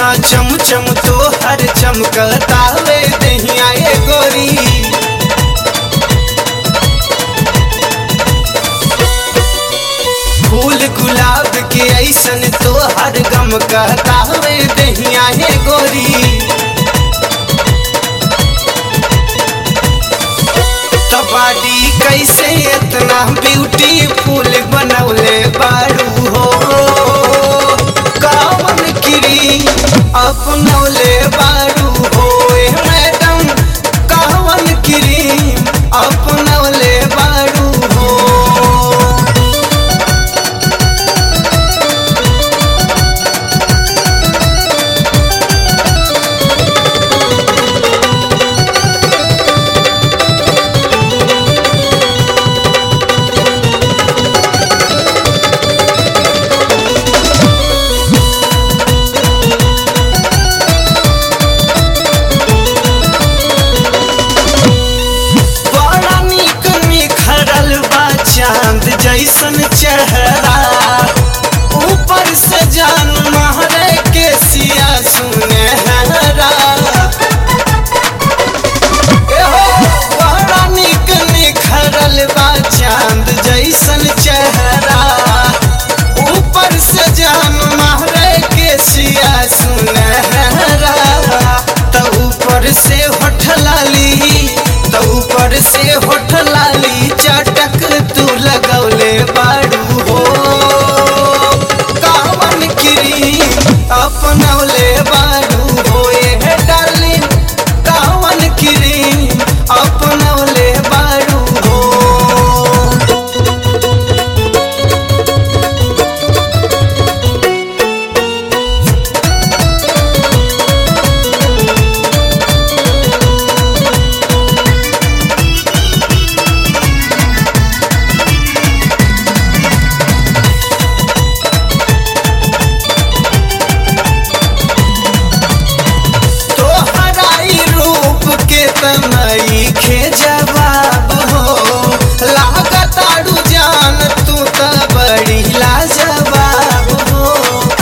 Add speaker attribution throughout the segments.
Speaker 1: चम चम तो हर चमकतावे दहिया ए गोरी फूल गुलाब के ऐसन तो हर गम कहतावे दहिया ए गोरी तबाडी कैसे इतना ब्यूटीफुल बनौले बारू हो कावन किरी अपनौले बारू हो ए मैडम कावन किरी अपनौले बारू हो बड़ा नीक निखरल बा चांद जैसन चेहरा ऊपर से जान महरे के सिया सुनहरा एहो, बड़ा नीक निखरल बा चांद जैसन चेहरा ऊपर से जान महरे के सिया सुनहरा त ऊपर से होठ लाली त ऊपर से होठ लाली चटक तू लगौले बाड़ू हो कावन किरी अपनौले बाड़ू हो ए डार्लिंग कावन किरी अपनौले बाड़ू हो तोहराई रूप के तनई खे जवाब हो लागताड़ू जान तू त बड़ी लाजवाब हो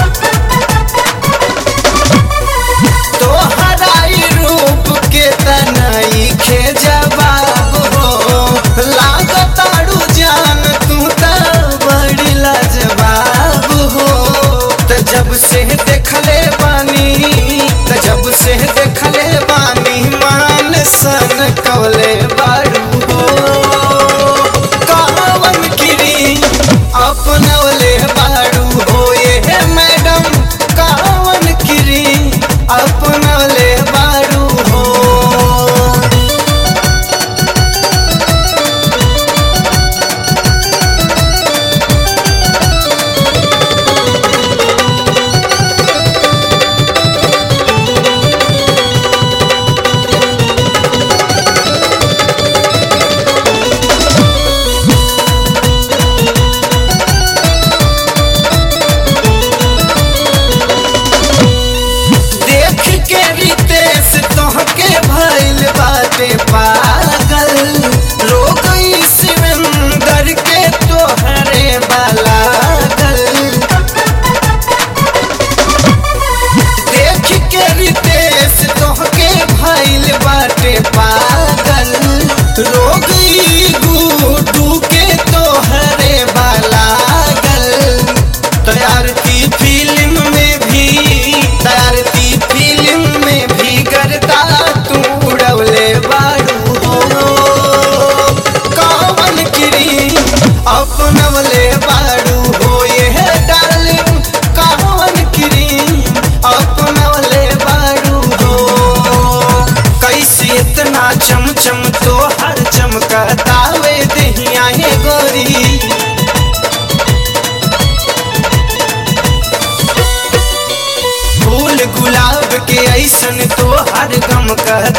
Speaker 1: तोहराई रूप के तनई खे जवाब हो लागताड़ू जान तू त बड़ी लाजवाब हो त जब से देखले बानी त जब से देखले बानी मान सन कवले बारू हो कावन किरी अपनवले बारू हो ये मैडम कावन किरी अपनवले बारू हो देख के रितेश तोहके भइल बाटे पागल लोग शिवेंदर के तोहरे बालागल देख के रितेश तोहके भइल बाटे पागल लोग गुडू के तोहरे बालागल तैयार की फिल्म में भी तैयार की फिल्म में भी करता तू उड़वले बारू हो कावन किरी अपनवले बारू हो ये डार्लिंग कावन किरी अपनवले बारू हो कैसे इतना चम चम तो हर चमकतावे दहिया हे गोरी फूल गुलाब के ऐसन तो हर गम कहता